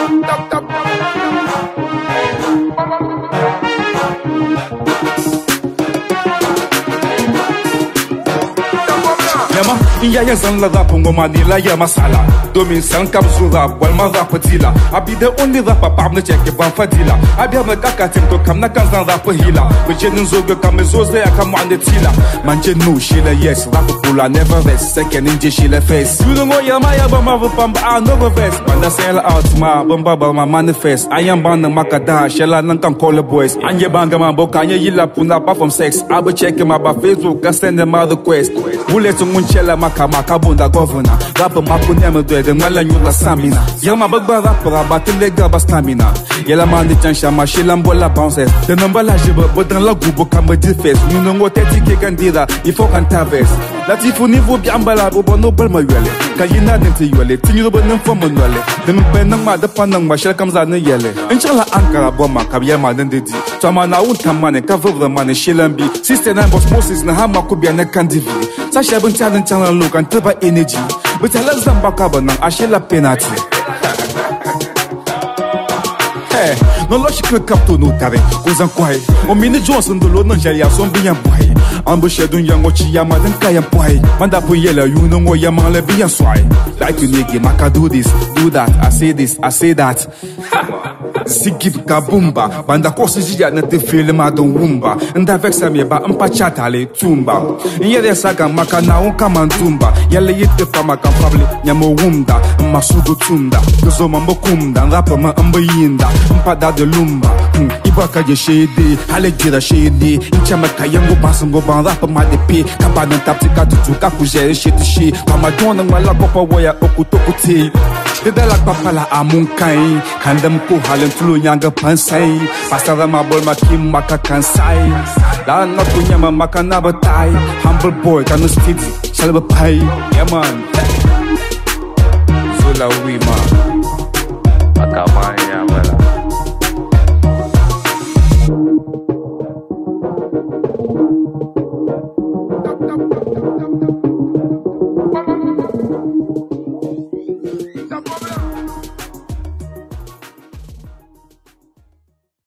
Yama, in yaya zan la rap ngoma ni la yama sala Domin san kam su rap wal ma rap dila I be the only rapper pap na check ban fadila I be na kaka tim to kam na kan zan rap hila We jenin zo ga kam zo ze ya kam ande tila Man je no shila yes rap pula never rest second in je shila face You know what yama ya ba ma va pam ba I no go vest Man da sell out ma ban ba ba ma manifest I am ban na makada shela nan kan call the boys Anye banga ma boka anye yila puna pa from sex I be check ma ba Facebook I send them a request Bullet mun chela maka maka bunda governor Rap maku neme dwe de ngala nyula samina Yama bagba rap rabat lega ba stamina Yela mandi chansha ma shila mbola bounces De namba la jibe bodan la gubo kama difes Nuno ngo teti ke gandira ifo kan taves Latifu nivo bi ambala bo no bal ma yele Ka yina den te yele Tinyo bo nan fo mo nole De mbe nang ma de pan nang ma shela kam za ne yele Inshallah ankara bo ma ka yema den de di Tama na un tamane ka vivre mane shilambi Sister nine boss Moses na hama kubia ne kandivi Sasha bin talent channel look and taba energy But I love them back up and I shall a penalty Hey, no lo shi kwe kapto no tare Kozan kwai O mini Johnson do lo nan jari a son biyan boy Ambu shedun yang o chi yama den kayan boy Manda pu yela you no ngo yaman le biyan swai Like you nigga maka do this, do that I say this, I say that Sigib ka bumba Banda kosi jija na te fele ma don wumba Nda vexa mi ba mpa chata le tumba Nyere saga maka na un kama tumba Yale yete fa maka fable nyamo wumda Mma sugu tunda Gozo mambo kumda Rapa ma mbo yinda Mpa da de lumba Hmm, Ibaka je shede Hale jira shede Incha maka yango basungo ban Rapa ma de pe Kaba nan tapti ka tutu ka kujere shit shi Mama dona ngwala kopa waya oku toku te Deda la papa la amun kai Kandam ko halin tulu nyanga pansai Pasara ma bol ma kim maka kansai La na kunya ma maka na batai Humble boy kanu steady Shalba pai Yeah man Zula we man Akamaya